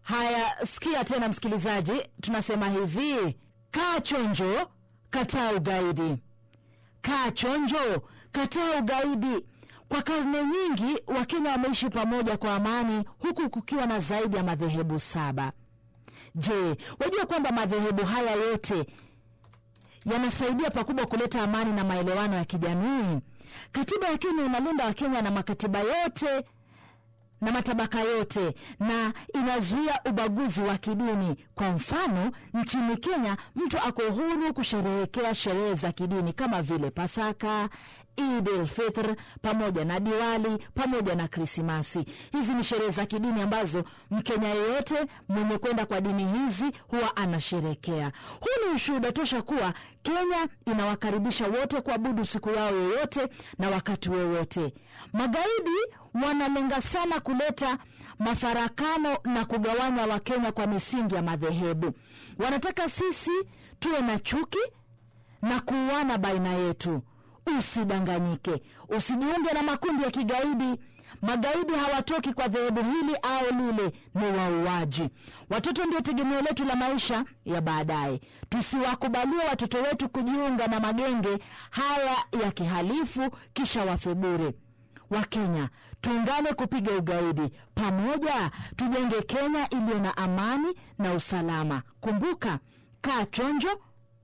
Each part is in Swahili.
Haya, sikia tena msikilizaji, tunasema hivi: kaa chonjo, kataa ugaidi. Kaa chonjo, kataa ugaidi. Kwa karne nyingi Wakenya wameishi pamoja kwa amani, huku kukiwa na zaidi ya madhehebu saba. Je, wajua kwamba madhehebu haya yote yanasaidia pakubwa kuleta amani na maelewano ya kijamii? Katiba ya Kenya inalinda Wakenya na makatiba yote na matabaka yote na inazuia ubaguzi wa kidini. Kwa mfano, nchini Kenya mtu ako huru kusherehekea sherehe za kidini kama vile Pasaka, Eid el-Fitr pamoja na Diwali pamoja na Krismasi. Hizi ni sherehe za kidini ambazo Mkenya yeyote mwenye kwenda kwa dini hizi huwa anasherekea. Huu ni ushuhuda tosha kuwa Kenya inawakaribisha wote kuabudu siku yao yoyote na wakati wowote. Magaidi wanalenga sana kuleta mafarakano na kugawanya Wakenya kwa misingi ya madhehebu. Wanataka sisi tuwe na chuki na kuuana baina yetu. Usidanganyike, usijiunge na makundi ya kigaidi. Magaidi hawatoki kwa dhehebu hili au lile, ni wauaji. Watoto ndio tegemeo letu la maisha ya baadaye. Tusiwakubalie watoto wetu kujiunga na magenge haya ya kihalifu kisha wafe bure. Wakenya, tuungane kupiga ugaidi pamoja, tujenge Kenya iliyo na amani na usalama. Kumbuka, kaa chonjo,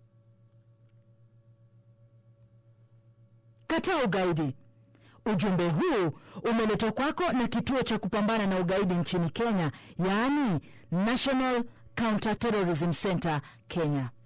kataa ugaidi. Ujumbe huu umeletwa kwako na kituo cha kupambana na ugaidi nchini Kenya, yaani National Counter Terrorism Center Kenya.